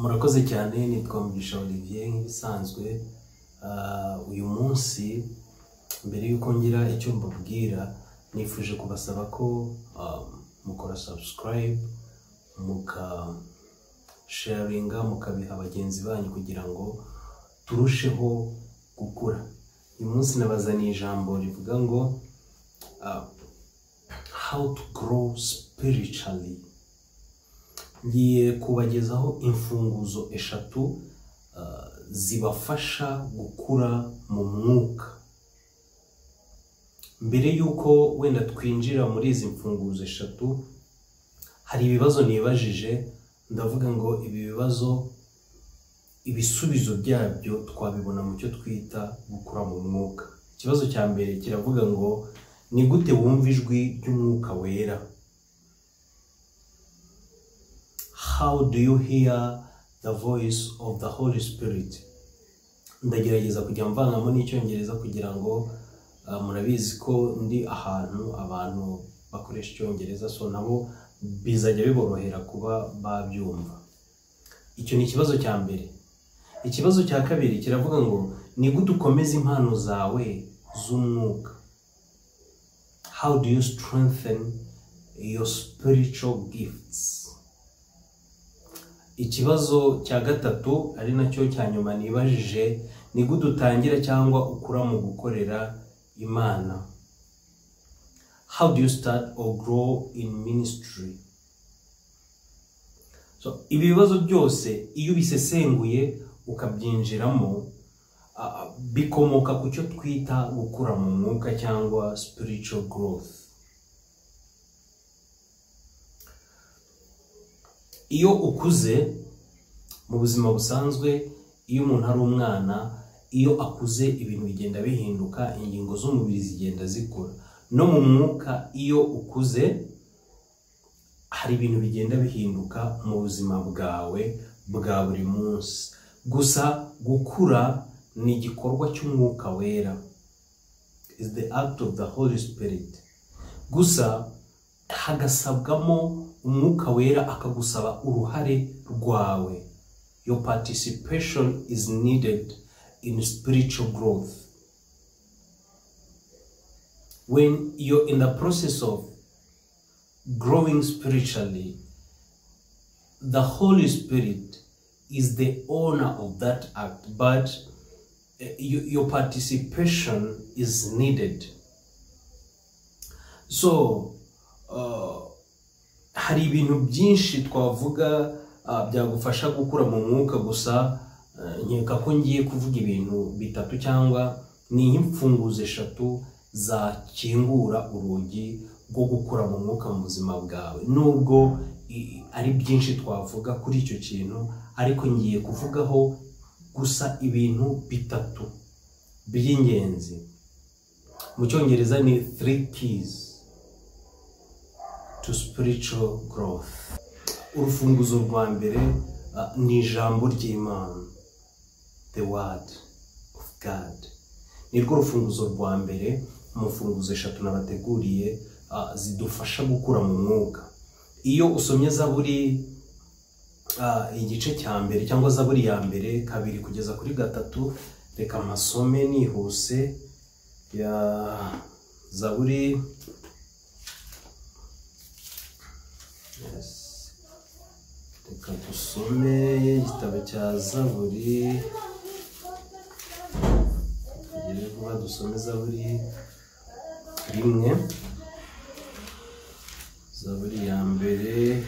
murakoze cyane nitwa mugisha olivier nk'ibisanzwe Ah, uyu munsi mbere y'uko ngira icyo mbabwira nifuje kubasaba ko ah, mukora subscribe mukasharinga mukabiha bagenzi banyu kugira ngo turusheho gukura uyu munsi nabazaniye ijambo rivuga ngo ah, how to grow spiritually ngiye kubagezaho imfunguzo eshatu ah, zibafasha gukura mu mwuka mbere y'uko wenda twinjira muri izi mfunguzo eshatu hari ibibazo nibajije ndavuga ngo ibi bibazo ibisubizo byabyo twabibona mu cyo twita gukura mu mwuka ikibazo cya mbere kiravuga ngo ni gute wumva ijwi ry'umwuka wera how do you hear the voice of the holy spirit ndagerageza kujya mvangamo n'icyongereza kugira ngo uh, murabizi ko ndi ahantu abantu bakoresha icyongereza so nabo bizajya biborohera kuba babyumva icyo ni ikibazo cya mbere ikibazo cya kabiri kiravuga ngo ni gute ukomeza impano zawe z'umwuka how do you strengthen your spiritual gifts ikibazo cya gatatu ari nacyo cya nyuma nibajije ni gute utangira cyangwa ukura mu gukorera imana how do you start or grow in ministry so ibi bibazo byose iyo ubisesenguye ukabyinjiramo ah, bikomoka ku cyo twita gukura mu mwuka cyangwa spiritual growth iyo ukuze mu buzima busanzwe iyo umuntu ari umwana iyo akuze ibintu bigenda bihinduka ingingo z'umubiri zigenda zikura no mu mwuka iyo ukuze hari ibintu bigenda bihinduka mu buzima bwawe bwa buri munsi gusa gukura ni igikorwa cy'umwuka wera is the act of the holy spirit gusa hagasabwamo umwuka wera akagusaba uruhare rwawe your participation is needed in spiritual growth when you're in the process of growing spiritually the holy spirit is the owner of that act but uh, you, your participation is needed so uh, hari ibintu byinshi twavuga ah, byagufasha gukura mu mwuka gusa eh, nkeka ko ngiye kuvuga ibintu bitatu cyangwa ni imfunguzo eshatu zakingura urugi rwo gukura mu mwuka mu buzima bwawe nubwo i- ari byinshi twavuga kuri icyo kintu ariko ngiye kuvugaho gusa ibintu bitatu by'ingenzi mu cyongereza ni three keys to spiritual growth urufunguzo rwa mbere uh, ni ijambo ry'imana the word of god nirwo rufunguzo rwa mbere mu mfunguzo eshatu nabateguriye uh, zidufasha gukura mu mwuka iyo usomye zaburi uh, igice cya mbere cyangwa zaburi ya mbere kabiri kugeza kuri gatatu reka amasome nihuse ya zaburi Yes. Reka dusome igitabo cya Zaburi. Tugere vuba dusome Zaburi rimwe. Zaburi ya mbere.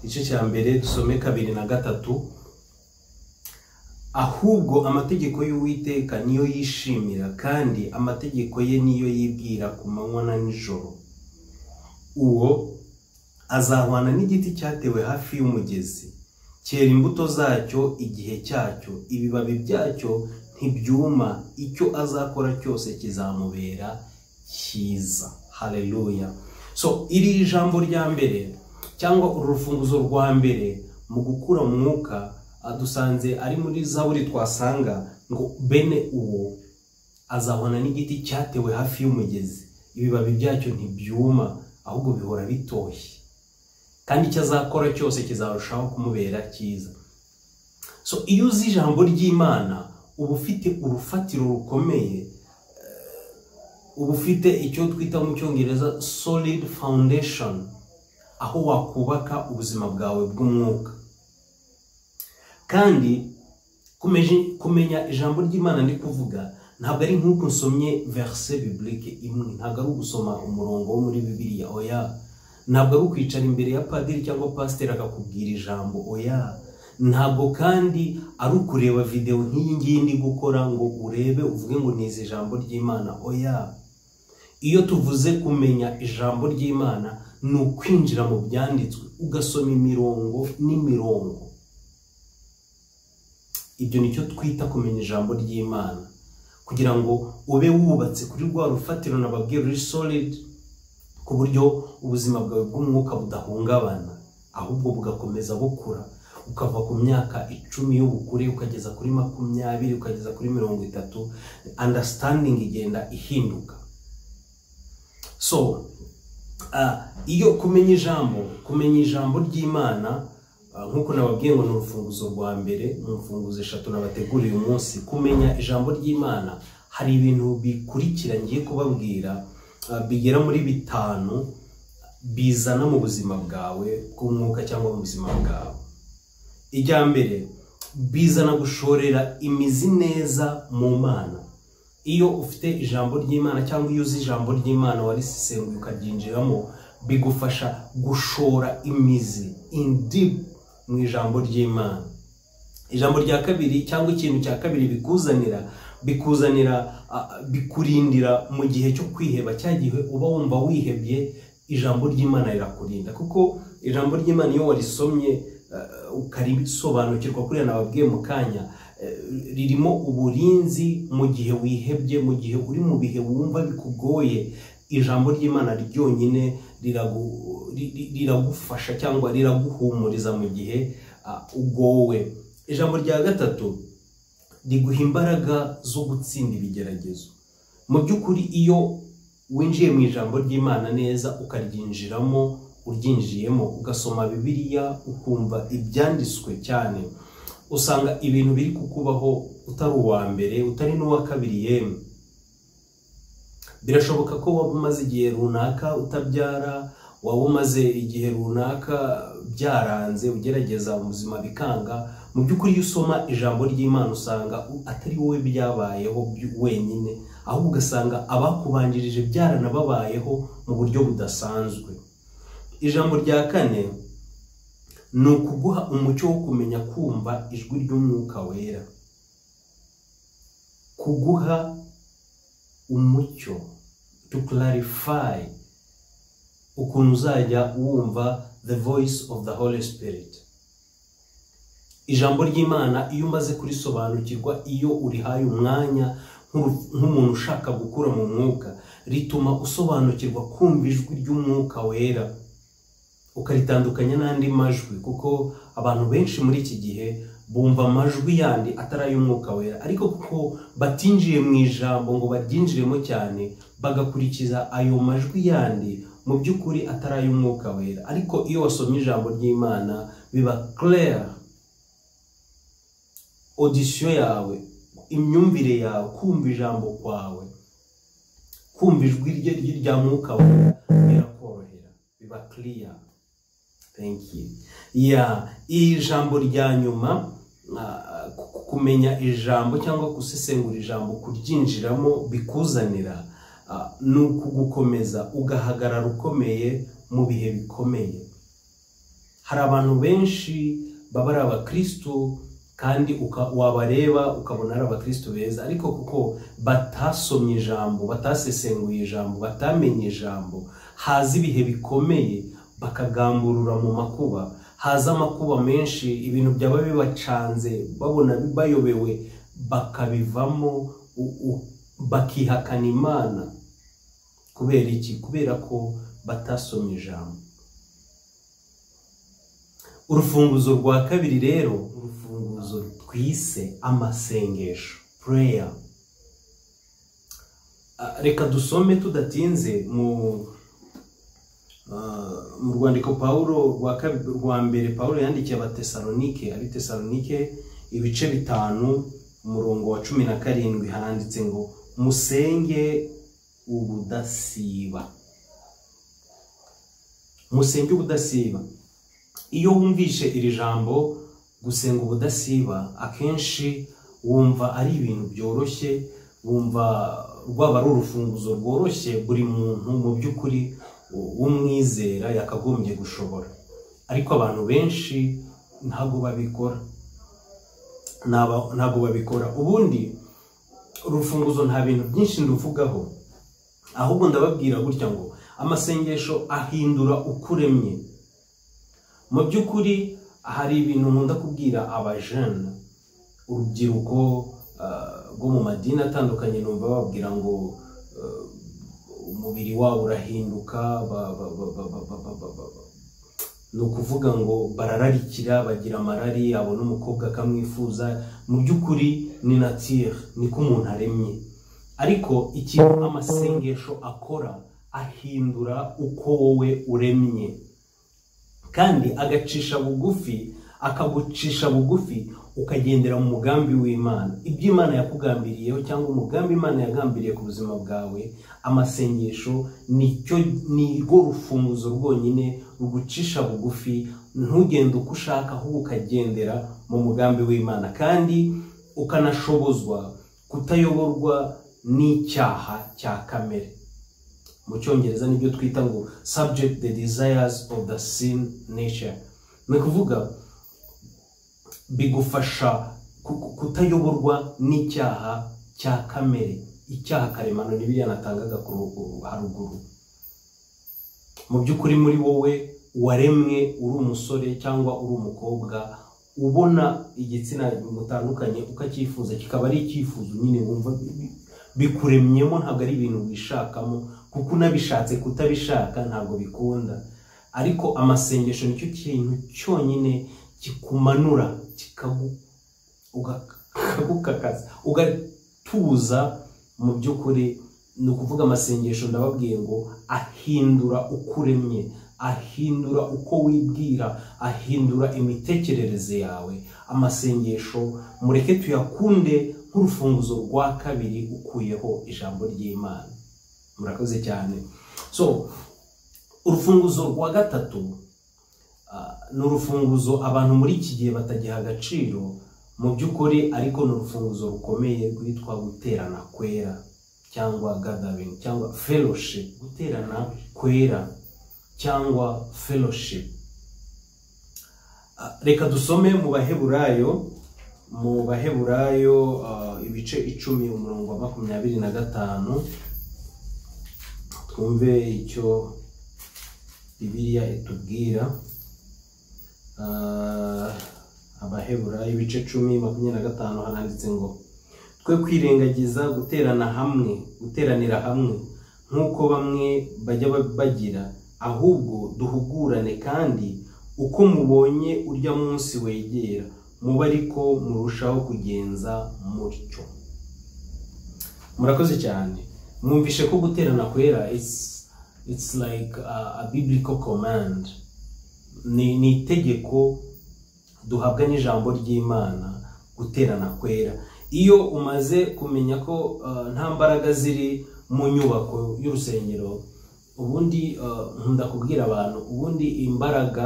Igice cya mbere dusome kabiri na gatatu. Ahubwo amategeko y'Uwiteka niyo yishimira kandi amategeko ye niyo yibwira ku manywa na nijoro. Uwo azahwana n'igiti cyatewe hafi y'umugezi cyera imbuto zacyo igihe cyacyo ibibabi byacyo ntibyuma icyo azakora cyose kizamubera cyiza haleluya so iri jambo rya mbere cyangwa uru rufunguzo rwa mbere mu gukura mu mwuka ah, dusanze ari muri zaburi twasanga ngo bene uwo azabona n'igiti cyatewe hafi y'umugezi ibibabi byacyo ntibyuma ahubwo bihora bitoshye kandi icyo azakora cyose kizarushaho kumubera cyiza so iyo uzi ijambo ry'imana uba ufite urufatiro rukomeye uba ufite icyo twita mu cyongereza solid foundation aho wakubaka ubuzima bwawe bw'umwuka kandi kumenya ijambo ry'imana ndi kuvuga ntabwo ari nk'uko nsomye verse biblike imwe ntabwo ari ugusoma umurongo wo muri bibiliya oya ntabwo ari ukwicara imbere ya padiri cyangwa pasiteri akakubwira ijambo oya ntabwo kandi ari ukureba videwo nk'iyi ngiyi ndi gukora ngo urebe uvuge ngo nize ijambo ry'imana oya iyo tuvuze kumenya ijambo ry'imana ni ukwinjira mu byanditswe ugasoma imirongo n'imirongo ibyo nicyo twita kumenya ijambo ry'imana kugira ngo ube wubatse kuri rwa rufatiro nababwiye ruri solidi ku buryo ubuzima bwawe bw'umwuka budahungabana ahubwo bugakomeza bukura ukava ku myaka icumi y'ubukure ukageza kuri makumyabiri ukageza kuri mirongo itatu understanding igenda ihinduka so iyo kumenya ijambo kumenya ijambo ry'imana nk'uko nababwiye ngo ni urufunguzo rwa mbere ni urufunguzo eshatu nabateguriye umunsi kumenya ijambo ry'imana hari ibintu bikurikira ngiye kubabwira bigera muri bitanu bizana mu buzima bwawe bw'umwuka cyangwa mu buzima bwawe ijya mbere bizana gushorera imizi neza mu mana iyo ufite ijambo ry'imana cyangwa iyo uzi ijambo ry'imana warisenguye ukaryinjiramo bigufasha gushora imizi indi mu ijambo ry'imana ijambo rya kabiri cyangwa ikintu cya kabiri bikuzanira bikuzanira bikurindira mu gihe cyo kwiheba cya gihe uba wumva wihebye ijambo ry'imana rirakurinda kuko ijambo ry'imana iyo warisomye ukarisobanukirwa kuriya nababwiye mu kanya ririmo uburinzi mu gihe wihebye mu gihe uri mu bihe wumva bikugoye ijambo ry'imana ryonyine riragufasha cyangwa riraguhumuriza mu gihe ugowe ijambo rya gatatu riguha imbaraga zo gutsinda ibigeragezo mu by'ukuri iyo winjiye mu ijambo ry'imana neza ukaryinjiramo uryinjiyemo ugasoma bibiliya ukumva ibyanditswe cyane usanga ibintu biri kukubaho utari uwa mbere utari n'uwa kabiri yemwe birashoboka ko waba umaze igihe runaka utabyara waba umaze igihe runaka byaranze ugerageza ubuzima bikanga mu by'ukuri iyo usoma ijambo ry'imana usanga atari wowe byabayeho wenyine ahubwo ugasanga abakubanjirije byaranababayeho mu buryo budasanzwe ijambo rya kane ni ukuguha umucyo wo kumenya kumva ijwi ry'umwuka wera kuguha umucyo to clarify ukuntu uzajya wumva the voice of the holy spirit ijambo ry'imana iyo umaze kurisobanukirwa iyo urihaye umwanya nk'umuntu ushaka gukura mu mwuka rituma usobanukirwa kumva ijwi ry'umwuka wera ukaritandukanya n'andi majwi kuko abantu benshi muri iki gihe bumva amajwi yandi atari ay'umwuka wera ariko kuko batinjiye mu ijambo ngo baryinjiremo cyane bagakurikiza ayo majwi yandi mu by'ukuri atari ay'umwuka wera ariko iyo wasomye ijambo ry'imana biba claire audition yawe imyumvire yawe kumva ijambo kwawe kumva ijwi rya mwuka wera birakorohera biba clear iri jambo rya nyuma kumenya ijambo cyangwa gusesengura ijambo kuryinjiramo bikuzanira ni ukugukomeza ugahagarara ukomeye mu bihe bikomeye hari abantu benshi baba ari abakirisitu kandi wabareba ukabona ari abakirisitu beza ariko kuko batasomye ijambo batasesenguye ijambo batamenye ijambo haza ibihe bikomeye bakagamburura mu makuba haza amakuba menshi ibintu byaba bibacanze babona bayobewe bakabivamo bakihakana imana kubera iki kubera ko batasomye ijambo urufunguzo rwa kabiri rero urufunguzo twise amasengesho pureya reka dusome tudatinze mu mu rwandiko paul rwa mbere paul yandikiye abatesalonike ari tesalonike ibice bitanu umurongo wa cumi na karindwi handitse ngo musenge ubudasiba musenge ubudasiba iyo wumvishe iri jambo gusenga ubudasiba akenshi wumva ari ibintu byoroshye wumva rwaba ari urufunguzo rworoshye buri muntu mu by'ukuri w'umwizera yakagombye gushobora ariko abantu benshi ntabwo babikora ntabwo babikora ubundi urufunguzo nta bintu byinshi nduvugaho ahubwo ndababwira gutya ngo amasengesho ahindura ukuremye mu by'ukuri hari ibintu nkunda kubwira abajene urubyiruko rwo mu madini atandukanye numva bababwira ngo umubiri wabo urahinduka ni ukuvuga ngo barararikira bagira amarari abona umukobwa akamwifuza mu by'ukuri ni natire niko umuntu aremye ariko ikintu amasengesho akora ahindura uko wowe uremye kandi agacisha bugufi akagucisha bugufi ukagendera mu mugambi w'imana ibyo imana yakugambiriyeho cyangwa umugambi imana yagambiriye ku buzima bwawe amasengesho nicyo ni rwo rufunguzo rwonyine rugucisha bugufi ntugende uko ushaka ahubwo ukagendera mu mugambi w'imana kandi ukanashobozwa kutayoborwa n'icyaha cya kamere mu cyongereza nibyo twita ngo subject the desires of the sin nature ni ukuvuga bigufasha kutayoborwa n'icyaha cya kamere icyaha karemano nibi yanatangaga haruguru mu by'ukuri muri wowe waremwe uri umusore cyangwa uri umukobwa ubona igitsina butandukanye ukacyifuza kikaba ari icyifuzo nyine wumva bikuremyemo ntabwo ari ibintu wishakamo kuko unabishatse kutabishaka ntabwo bikunda ariko amasengesho nicyo kintu cyonyine kikumanura kikagukakaza ugatuza mu by'ukuri ni ukuvuga amasengesho ndababwiye ngo ahindura uko uremye ahindura uko wibwira ahindura imitekerereze yawe amasengesho mureke tuyakunde nk'urufunguzo rwa kabiri ukuyeho ijambo ry'imana murakoze cyane so urufunguzo rwa gatatu ni urufunguzo abantu muri iki gihe batagiha agaciro mu by'ukuri ariko ni urufunguzo rukomeye rwitwa guterana kwera cyangwa gathering cyangwa fellowship guterana kwera cyangwa fellowship reka dusome mu baheburayo mu baheburayo ibice icumi umurongo wa makumyabiri na gatanu twumve icyo bibiliya itubwira abahebura ibice cumi makumyabiri na gatanu haranditse ngo twe kwirengagiza guterana hamwe guteranira hamwe nk'uko bamwe bajya bagira ahubwo duhugurane kandi uko mubonye urya munsi wegera muba ariko murushaho kugenza mutyo murakoze cyane mwumvishe ko guterana kwera it's like a biblical command ni itegeko duhabwa n'ijambo ry'imana guterana kwera iyo umaze kumenya ko nta mbaraga ziri mu nyubako y'urusengero ubundi nkunda kubwira abantu ubundi imbaraga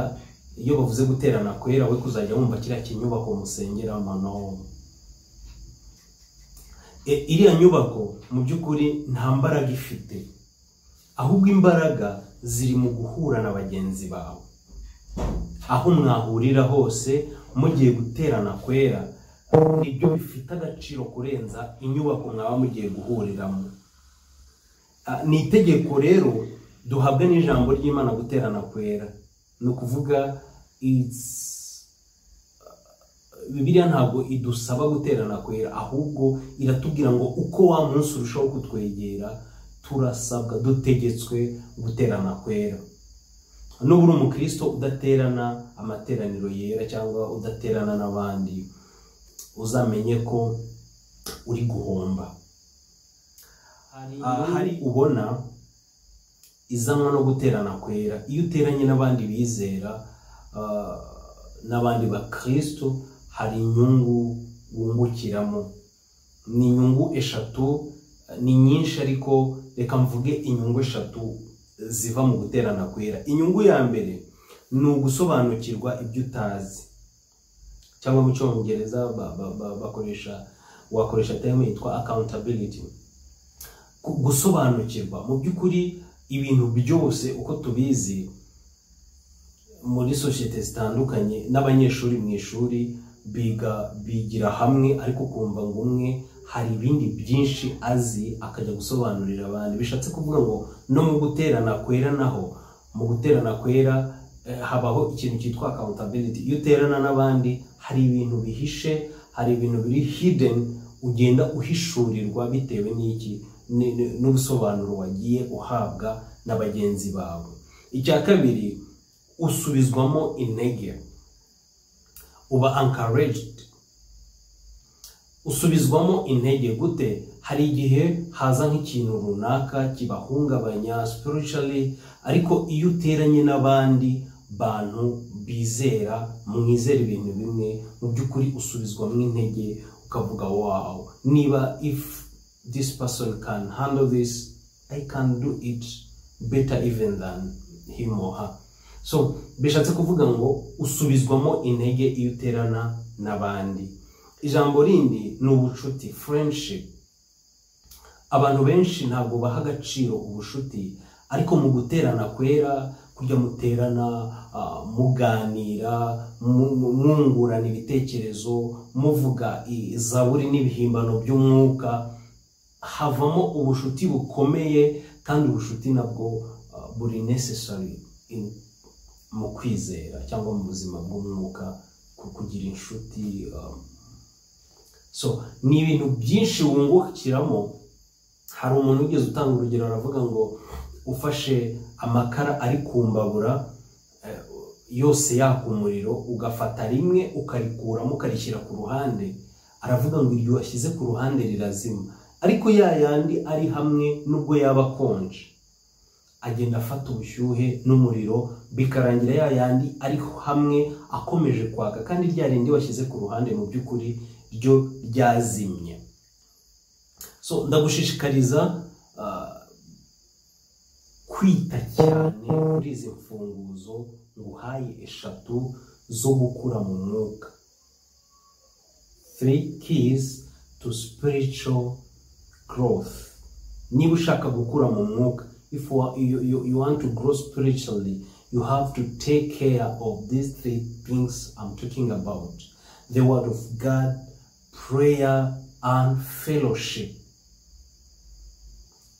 iyo bavuze guterana kwera we kuzajya wumva kiriya kinyubako musengera mano iriya nyubako mu by'ukuri nta mbaraga ifite ahubwo imbaraga ziri mu guhura na bagenzi bawe aho mwahurira hose mugiye guterana kwera nibyo bifite agaciro kurenza inyubako mwaba mugiye guhuriramo ni itegeko rero duhabwa n'ijambo ry'imana guterana kwera ni ukuvuga bibiriya ntabwo idusaba guterana kwera ahubwo iratubwira ngo uko wa munsi urushaho kutwegera turasabwa dutegetswe guterana kwera nuba uri umukristo udaterana amateraniro yera cyangwa udaterana n'abandi uzamenye ko uri guhomba hari ubona izanwa no guterana kwera iyo uteranye n'abandi bizera n'abandi bakristo hari inyungu wungukiramo ni inyungu eshatu ni nyinshi ariko reka mvuge inyungu eshatu ziva mu guterana kwera inyungu ya mbere ni ugusobanukirwa ibyo utazi cyangwa mu cyongereza ba- ba- ba- bakoresha wakoresha terme yitwa accountability Gu- gusobanukirwa mu by'ukuri ibintu byose uko tubizi muri sosiyete zitandukanye n'abanyeshuri mu ishuri biga bigira hamwe ariko ukumva ngo umwe hari ibindi byinshi azi akajya gusobanurira abantu bishatse kuvuga ngo no mu guterana kwera naho mu guterana kwera eh, habaho ikintu cyitwa accountability iyo uterana n'abandi hari ibintu bihishe hari ibintu biri hidden ugenda uhishurirwa bitewe n'iki ni- ni- n'ubusobanuro wagiye uhabwa na bagenzi bawe icya kabiri usubizwamo intege uba encouraged usubizwamo intege gute hari igihe haza nk'ikintu runaka kibahungabanya spiritually ariko iyo uteranye n'abandi bantu bizera mwizera ibintu bimwe mu by'ukuri usubizwamo intege ukavuga wow niba if this person can handle this I can do it better even than him or her so bishatse kuvuga ngo usubizwamo intege iyo uterana n'abandi ijambo rindi ni ubucuti friendship abantu benshi ntabwo baha agaciro ubucuti ariko mu guterana kwera kujya muterana ah, muganira mu- mu- mwungurana ibitekerezo muvuga izaburi n'ibihimbano by'umwuka havamo ubucuti bukomeye kandi ubucuti nabwo ah, buri necessary in- mu kwizera cyangwa mu buzima bw'umwuka ku- kugira inshuti ah. so ni ibintu byinshi wungukiramo hari umuntu wigeze utanga urugero aravuga ngo ufashe amakara ari ku mbabura eh, yose yaka umuriro ugafata rimwe ukarikuramo ukarishyira ku ruhande aravuga ngo iryo washyize ku ruhande rirazima ariko ya yandi ari hamwe nubwo yaba akonje agenda afata ubushyuhe n'umuriro bikarangira ya yandi ari hamwe akomeje kwaka kandi rya rindi washyize ku ruhande mu by'ukuri ryo ryazimye so ndagushishikariza ah, kwita cyane kuri izi mfunguzo nguhaye eshatu zo gukura mu mwuka three keys to spiritual growth niba ushaka gukura mu mwuka if you, are- you, you, you want to grow spiritually you have to take care of these three things i'm talking about the word of god prayer and fellowship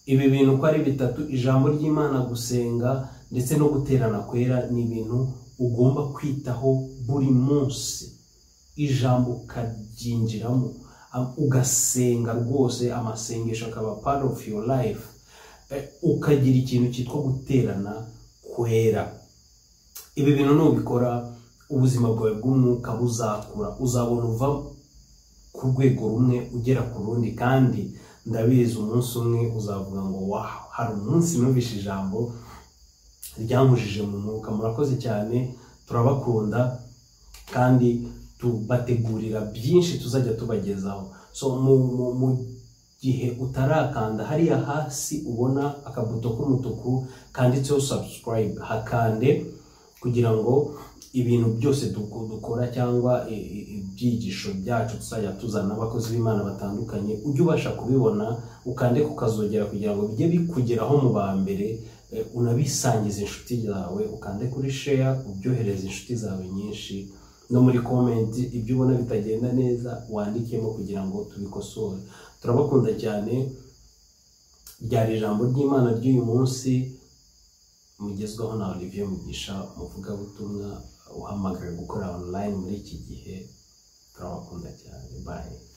ibi bintu uko ari bitatu ijambo ry'imana gusenga ndetse no guterana kwera ni ibintu ugomba kwitaho buri munsi ijambo ukaryinjiramo am- ugasenga rwose amasengesho akaba part of your life Eh, ukagira ikintu cyitwa guterana kwera ibi bintu nubikora ubuzima bwawe bw'umwuka buzakura uzabona uva ku rwego rumwe ugera ku rundi kandi ndabizi umunsi umwe uzavuga ngo waho hari umunsi numvise ijambo ryankujije mu mwuka murakoze cyane turabakunda kandi tubategurira byinshi tuzajya tubagezaho so mu, mu, mu gihe utarakanda hariya hasi ubona akabuto k'umutuku kanditseho subscribe hakande kugira ngo ibintu byose duku- dukora cyangwa i- i- ibyigisho byacu tuzajya tuzana abakozi b'imana batandukanye ujye ubasha kubibona ukande kukazogera kugira ngo bijye bikugeraho mu ba mbere eh, unabisangize inshuti zawe ukande kuri share ubyohereze inshuti zawe nyinshi no muri comment ibyo ubona bitagenda neza wandikemo kugira ngo tubikosore turabakunda cyane ryari ijambo ry'imana ry'uyu munsi mugezwaho na Olivier Mugisha umuvugabutumwa uhamagawe gukora online muri iki gihe turabakunda cyane bye